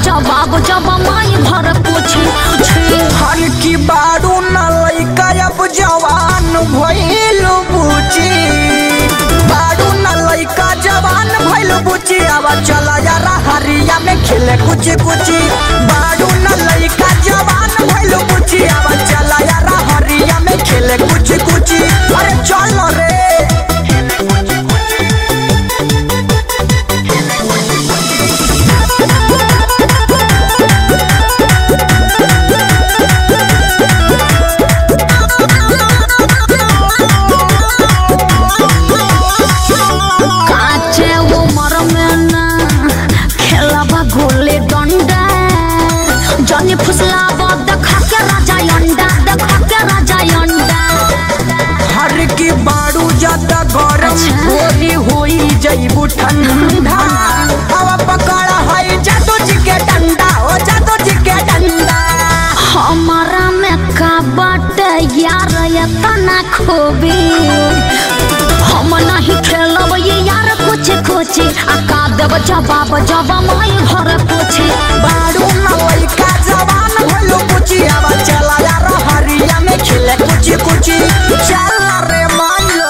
जवाब जब माई घर पूछे छे हर की बारू न लइका अब जवान भइल बुची बारू न लइका जवान भइल बुची अब चल यार हरिया में खेले कुछ कुछ बारू न लइका जवान भइल बुची अब चल यार हरिया में खेले कुछ कुछ अरे चल रे काचे उमर में ना खेलबा गोले डंडा जनी फुसलाबा देखा के राजा अंडा देखा के राजा अंडा हर की बारू ज्यादा गरम अच्छा। होली होई जईबू ठंडा हवा पकड़ हई जादू जी के डंडा हो जादू जी के डंडा हमारा में का बाटे यार ये तना खोबी हम नहीं खेलब ये यार कुछ कुछ आ का देब जवाब जब माई घर पूछे बारू न लइका जवान भइलो कुची अब चला यार हरिया में खेले कुछ कुछ चल रे मान लो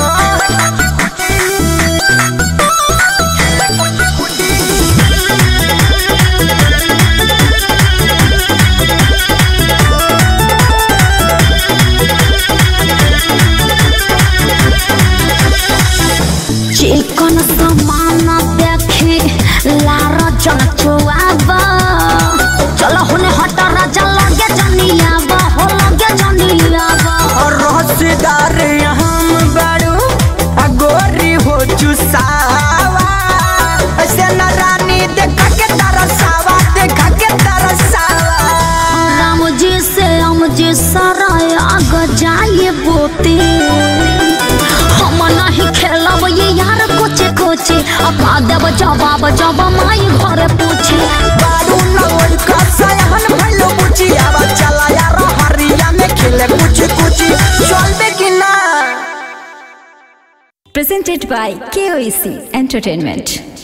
चिकन समान देखी लार जन चुआब चलो हुने हट राजा लगे जनियाब हो लगे जनियाब और रहस्यदार हम बारू आ गोरी हो चुसावा ऐसे न रानी देखा के तरसावा देखा के तरसावा राम जी से हम जी सराय आग जाए बोते हम नहीं खेलब ये यार कुछ कुछ अब देव जवाब जब माई घर पूछे बारू नवल का सयाहन भइलो बुची अब चला यार हरिया में खेले कुछ कुछ चलबे कि ना Presented by KOEC Entertainment.